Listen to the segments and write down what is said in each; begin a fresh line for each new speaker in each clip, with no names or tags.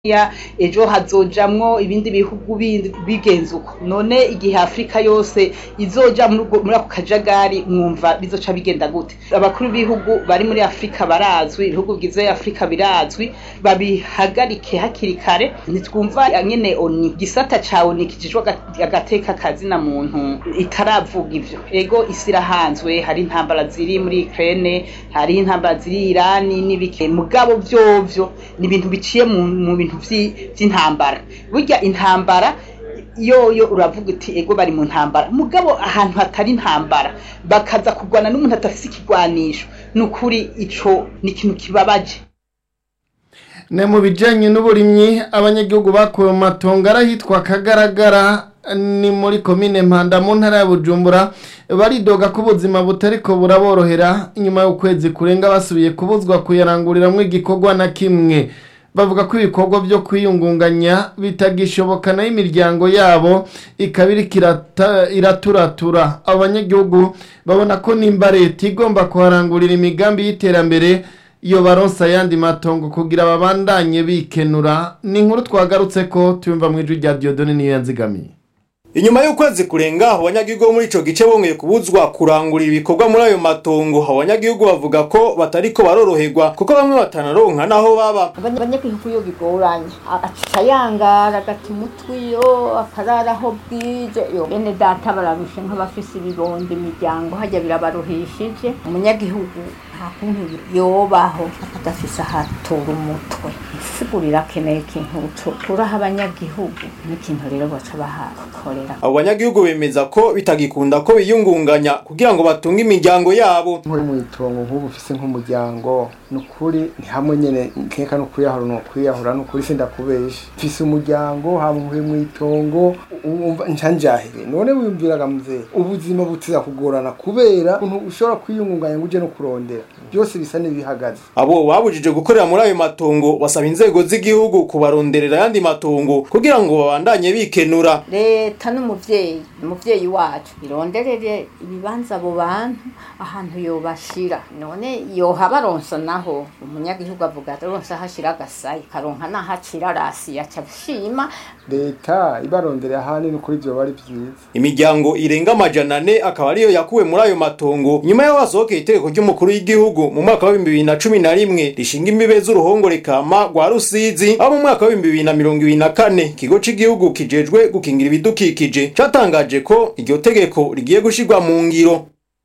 ya ejo hazojamwo ibindi bihugu bindi bigenze uko none igihe afurika yose izoja muri ubwo- muri ako kajagari mwumva bizoca bigenda gute abakuru b'ibihugu bari muri afurika barazwi ibihugu bigize afurika birazwi babihagarike hakiri kare ntitwumva nyene oni gisata ca oni kijejwe aga- agateka kazina muntu itaravuga ivyo ego isi irahanzwe hari intambara ziri muri Ukraine hari intambara ziri Irani n'ibike mugabo vyovyo ni ibintu biciye mu, mu bintu vyi- vy'intambara burya intambara yoyo uravuga uti ego bari mu ntambara mugabo ahantu hatari intambara bakaza kurwana n'umuntu adafise ikigwanisho ni ukuri ico ni ikintu kibabaje
ne mu bijyanye n'uburimyi abanyagihugu bakuwe mu matongo arahitwa kagaragara ni muri komine mpanda mu ntara ya bujumbura baridoga ko ubuzima butariko buraborohera inyuma y'ukwezi kurenga basubiye kubuzwa kuyaranguriramo igikorwa na kimwe bavuga ko ibikorwa byo kwiyungunganya bitagishoboka nayo imiryango yabo ikaba iriko irata- iraturatura abo banyagihugu babona ko nimba leta igomba kuharangurira imigambi y'iterambere iyo baronsa ayandi matongo kugira babandanye bikenura ni inkuru twagarutse ko tuyumva mu ijwi rya Dieudonne niyo yanzigamiye
Inyuma y'ukwezi kurenga abanyagihugu bo muri ico gice bongeye kubuzwa kurangurira ibikorwa muri ayo matongo abanyagihugu bavuga ko batariko baroroherwa kuko bamwe batanaronka naho baba
Abanya- abanyagihugu iyo bigoranye a- aca yangara agata umutwe iyo akarara aho bwije yo bene data bararushe nk'abafise ibibondo imiryango hajya birabaruhishije umunyagihugu nta kuntu yobaho adafise ahatora umutwe isigurira akeneye ikintu turaha abanyagihugu n'ikintu rero baca bahakorera
abo banyagihugu bemeza ko bitagikunda ko biyungunganya kugira ngo batunge imiryango yabo
nkuri mu itongo nk'ubu ufise nk'umuryango ni ukuri ni hamwe nyene nkeka no kwiyahura no kwiyahura ni ukuri sindakubesha mfise umuryango haba nkuri mu itongo umva ncanjahire none wiyumviraga muzee ubuzima butiza kugorana kubera ukuntu ushobora kwiyungunganya ngo uje no kurondera byose bisa n'ibihagaze
abo babujije gukorera muri ayo matongo basaba inzego z'igihugu kubaronderera ayandi matongo kugira ngo babandanye bikenura
leta n'umuvyeyi umuvyeyi wacu ironderere ibibanza abo bantu ahantu yobashira none yoha baronsa naho umunyagihugu avuga aronsa hashira agasayi karonka nahacira rasi yaca ashima
leta ibaronderera ahanini kuri ivyo bari vyiza
imiryango irenga amajana ane akaba ariyo yakuwe muri ayo matongo nyuma y'aho hasohokeye itegeko ry'umukuru w'igihugu mu mwaka wa bibiri na cumi na rimwe rishinga imbibe z'uruhongore kama rwa rusizi aho mu mwaka wa bibiri na mirongo ibiri na kane ikigo c'igihugu kijejwe gukingira ibidukikije catangaje ko iryo tegeko rigiye gushirwa mu ngiro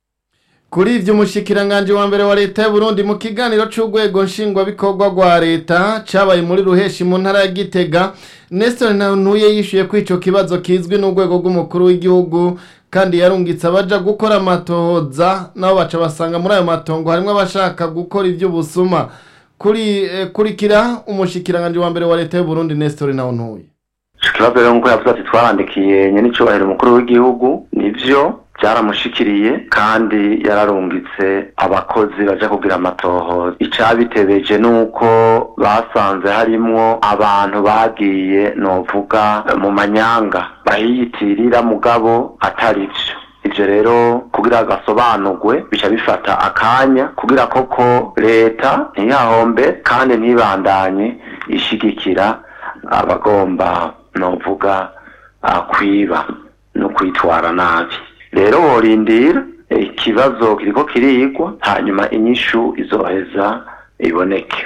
kuri ivyo umushikiranganje wa mbere wa leta y'u Burundi mu kiganiro c'urwego nshingwabikorwa rwa leta cabaye muri ruheshi mu ntara ya Gitega Nestor Ntantuye yishuye ko ico kibazo kizwi n'urwego rw'umukuru w'igihugu kandi yarungitse abaja gukora amatohoza nabo baca basanga muri ayo matongo harimwo abashaka gukora ivy'ubusuma kuri eh, kurikira umushikiranganje wa mbere wa leta y'u Burundi Nestor Ntantuye
ico kibazo rero nkuko yavuze ati twarandikiye nyenicubahiro umukuru w'igihugu nivyo byaramushikiriye kandi yararungitse abakozi baja kugira amatohoza icabitebeje nuko basanze harimwo abantu bagiye novuga mu manyanga bahiyitirira mugabo atari vyo ivyo rero kugira gasobanurwe bica bifata akanya kugira koko leta ntiyahombe kandi ntibandanye ishigikira abagomba novuga ah, kwiba no kwitwara nabi rero worindira eh, ikibazo kiriko kirigwa hanyuma inyishu izoheza iboneke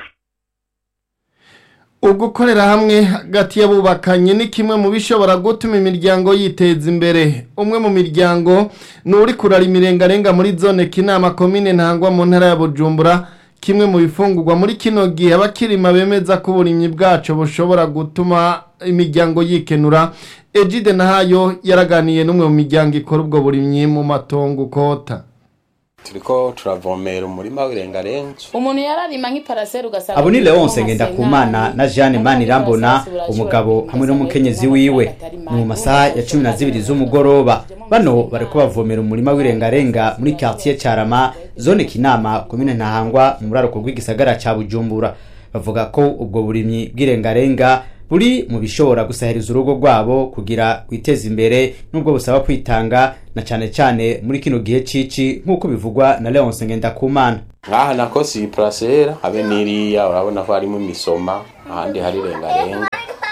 ugukorera hamwe hagati y'abubakanye ni kimwe mu bishobora gutuma imiryango yiteza imbere umwe mu miryango ni uri kurara imirengarenga muri zone kinama komine ntangwa mu ntara ya bujumbura kimwe mu bifungurwa muri kino gihe abakirima bemeza ko uburimyi bwacu bushobora gutuma imiryango yikenura ejide nahayo yaraganiye n'umwe mu miryango ikora ubwo burimyi mu matongo ukota
turiko turavomera umurima w'irengarenga
umuntu yararima nk'iparasera ugasanga
abo ni leonce ngendakumana na jeanne manirambona umugabo hamwe n'umukenyezi wiwe ni mu masaha ya cumi na zibiri z'umugoroba bano bariko bavomera umurima w'irengarenga muri quartier carama zone kinama komine ntahangwa mu buraruko rw'igisagara ca bujumbura bavuga ko ubwo burimyi bw'irengarenga buri mu bishobora gusahiriza urugo rwabo kugira rwiteze imbere nubwo busaba kwitanga na cane cane muri kino gihe cici nk'uko bivugwa na Leonce Ngendakumana
nkaha nako si purasera habe n'iriya urabona ko harimo imisoma ahandi hari rengarenga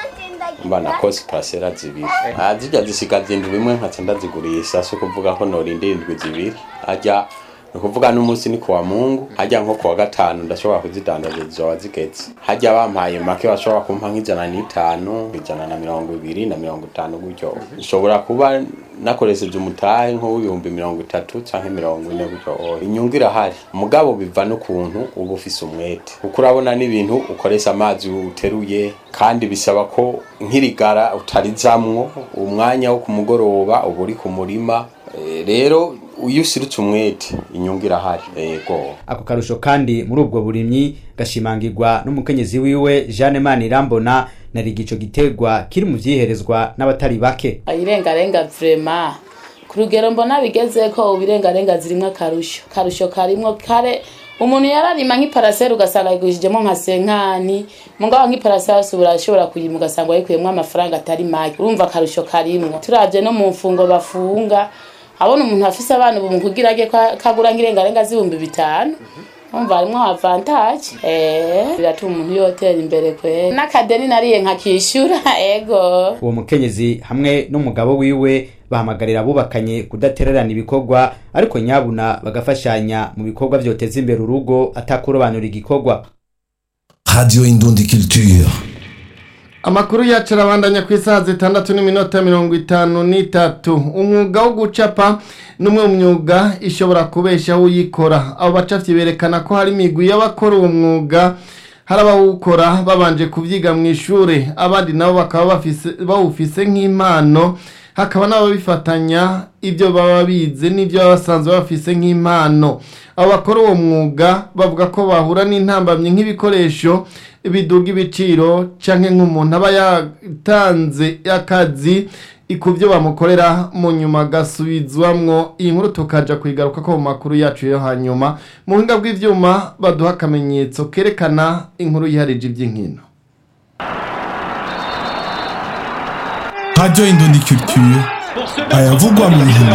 mba nako si purasera zibiri Ah, zirya zisigaza indwi imwe nkaca ndazigurisha si ukuvuga ko norinda indwi zibiri harya ni ukuvuga n'umunsi ni kuwa mungu harya nko kuwa gatanu ndashobora kuzidandaza zizoba zigeze harya bampaye make bashobora kumpa nk'ijana n'itanu ijana na mirongo ibiri na mirongo itanu gutyo nshobora kuba nakoresheje umutahe nk'uw'ibihumbi mirongo itatu canke mirongo ine gutyo oya inyungu irahari mugabo biva n'ukuntu uba ufise umwete kuko urabona n'ibintu ukoresha amazi uteruye kandi bisaba ko nk'irigara utarizamwo umwanya wo ku mugoroba uba uri ku murima Eh, rero iyo usirutse umwete inyungu irahari yego
ako karusho kandi muri ubwo burimyi gashimangirwa n'umukenyezi wiwe Jeanne Manirambona nari igico giterwa kiri mu vyiherezwa n'abatari bake
irengarenga vrema ku rugero mbona bigeze ko ubu irengarenga zirimwo akarusho akarusho karimwo kare umuntu yararima nk'iparasera ugasanga yigurishijemo nka senkani mugabo nk'iparasera yose urashobora kuyima ugasanga wayikuyemwo amafaranga atari make urumva akarusho karimwo turavye no mu mfungo bafunga abona umuntu afise abana ubu mu kugira age kagura nk'irengarenga z'ibihumbi bitanu umva harimwo avantage eh biratuma umuntu yotera imbere kwe n'akadeni nariye nkakishyura ego
uwo mukenyezi hamwe n'umugabo wiwe bahamagarira abubakanye kudatererana ibikorwa ariko nyabuna bagafashanya mu bikorwa vyoteza imbere urugo atakurobanura igikorwa
Radio Indundi Culture.
amakuru yacu arabandanya ku isaha zitandatu n'iminota mirongo itanu n'itatu umwuga wo gucapa ni umwe mu myuga ishobora kubeshaho uyikora abo bacafyi berekana ko hari imigwi y'abakora uwo mwuga hari abawukora babanje kubyiga mu ishuri abandi nabo bakaba bafise- bawufise nk'impano hakaba n'ababifatanya ibyo baba bize n'ibyo baba basanzwe bafise nk'impano abo bakora uwo mwuga bavuga ko bahura n'intambamyi nk'ibikoresho biduga ibiciro canke nk'umuntu aba yatanze akazi ku byo bamukorera mu nyuma agasubizwamwo iyi nkuru tukaja kuyigaruka ko mu makuru yacu yo hanyuma mu buhinga bw'ivyuma baduha akamenyetso kerekana inkuru yiharije iby'inkino
Radio Indundi Culture. ayavugwa mu nkino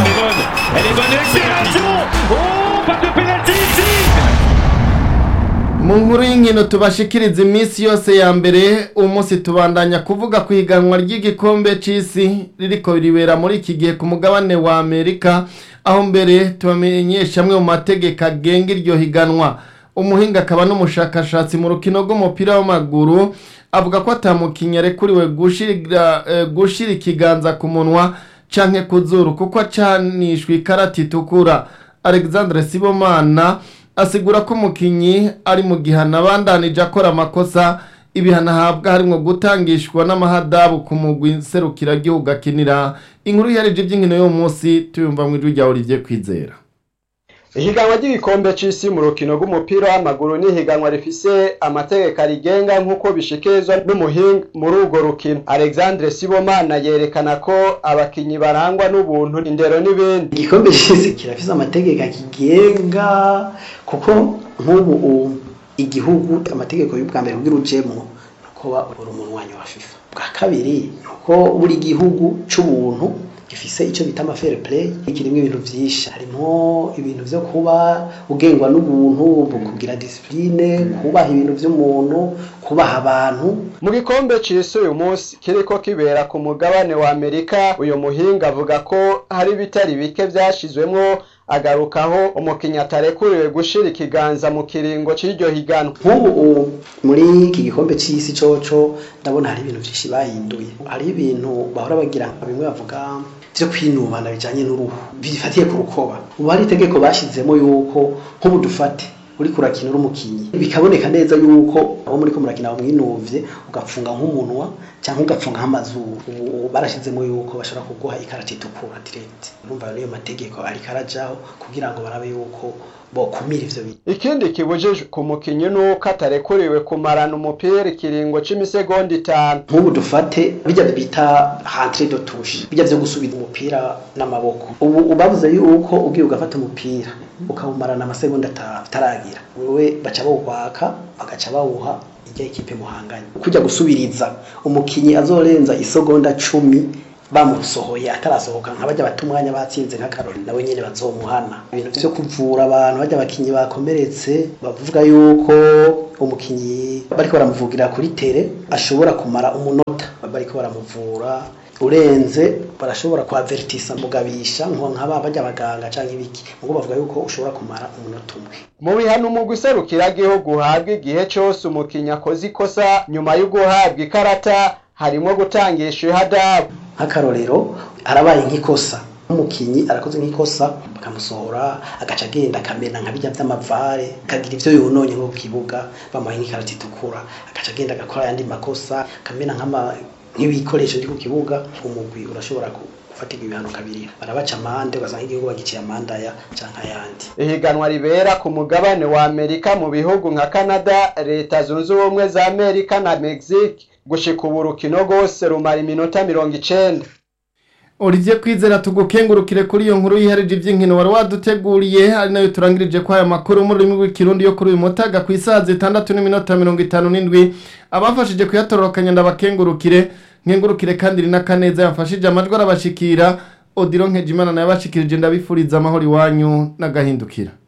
mu nkuru y'inkino tubashikiriza iminsi yose ya mbere umunsi tubandanya kuvuga ku iganwa ry'igikombe c'isi ririko ribera muri iki gihe ku mugabane wa amerika aho mbere tubamenyesha amwe mu mategeko agenga iryo higanwa umuhinga akaba n'umushakashatsi mu rukino rw'umupira w'amaguru avuga ko atamukinnyi arekuriwe gushira eh, gushira ikiganza ku munwa canke ku zuru kuko acanishwa ikarata itukura alexandre sibomana asigura ko umukinnyi ari mu gihano abandanije akora amakosa ibihano ahabwa harimwo gutangishwa n'amahadabu ku mugwi serukiragihugu akinira inkuru yarije iby'inkino y'uwo munsi tuyumva mu ijwi rya olivier kwizera
ihiganwa ry'igikombe c'isi mu rukino rw'umupira w'amaguru ni ihiganwa rifise amategeko arigenga nk'uko bishikirizwa n'umuhinga muri urwo rukino alexandre sibomana yerekana ko abakinyi barangwa n'ubuntu indero n'ibindi
igikombe c'isi kirafise amategeko akigenga kuko nk'ubu u- igihugu amategeko y'ubwa mbere kugira ujemwo nuko uba uri umunwanyi wa fifa bwa kabiri nuko buri gihugu c'ubuntu gifise ico bita ama fair play kirimwo ibintu vyinshi harimo ibintu vyo kuba ugengwa n'ubuntu kugira discipline kubaha ibintu vy'umuntu kubaha abantu
mu gikombe c'isi uyu munsi kiriko kibera ku mugabane wa amerika uyu muhinga avuga ko hari ibitari bike vyashizwemwo agarukaho umukinnyi atarekuriwe gushira ikiganza mu kiringo c'iryo higanwa
nk'ubu u- muri iki gikombe c'isi coco ndabona hari ibintu vyinshi bahinduye hari ibintu bahora bagira bimwe bavuga vyo kwinubana bijanye n'uruhu bifatiye ku rukoba ubu hari itegeko bashizemo yuko nk'ubu dufate uriko urakina uri umukinyi bikaboneka neza yuko abo muriko murakina bamwinuvye ugapfunga nk'umunwa cyangwa ugapfunga nk'amazuru ubu barashizemo yuko bashobora kuguha ikarata itukura direct urumva rero iyo mategeko ariko arajaho kugira ngo barabe yuko bokumira ivyo bintu
ikindi kibujijwe ku mukinyi nuko atarekuriwe kumarana umupira ikiringo c'imisegonda itanu
nk'ubu dufate bijya bita hantre de touche bijya vyo gusubiza umupira n'amaboko ubu ubavuze yuko ugiye ugafata umupira ukawumarana amasegonda atanu utaragira wewe baca bawukwaka bagaca bawuha ijya ikipe muhanganye kujya gusubiriza umukinyi azorenza isogonda cumi bamusohoye atarasohoka nka bajya bata umwanya batsinze nk'akarori nawe nyine bazomuhana ibintu vyo kuvura abantu bajya abakinyi bakomeretse bavuga yuko umukinyi bariko baramuvugira kuri tere ashobora kumara umunota bariko baramuvura urenze barashobora kuhavertisa mugabisha nko nk'aba bajya abaganga canke ibiki mugo bavuga yuko ushobora kumara umunota umwe
mu bihano umugwi serukiragihugu uhabwa igihe cose umukinyi akoze ikosa nyuma yo guhabwa ikarata harimwo gutangisha ihadabu
nk'akarorero harabaye nk'ikosa umukinyi arakoze nk'ikosa bakamusohora agaca agenda akamena nka bijya vy'amavare akagira ivyo yononye nko ku kibuga bamuhaye nk'ikarata itukura agaca agenda agakora ayandi makosa akamena nk'ama nk'ibikoresho biri ku kibuga umugwi urashobora gufatirwa ibihano kabiri barabaca amande ugasanga igihugu bagiciye amandaya canke ayandi
ihiganwa ribera ku mugabane wa amerika mu bihugu nka canada leta zunze ubumwe za amerika na mexique gushika ubu urukino rwose rumara iminota mirongo icenda
Olivier Kwizera tugukengurukire kuri iyo nkuru yiharije iby'inkino wari waduteguriye ari nayo turangirije kwa aya makuru mu rurimi rw'ikirundi yo kuri uyu mutaga ku isaha zitandatu n'iminota mirongo itanu n'indwi abafashije kuyatororokanya ndabakengurukire nkengurukire kandi rina kaneza yafashije amajwi arabashikira odiro nkejimana nayo abashikirije ndabifuriza amahoro iwanyu n'agahindukira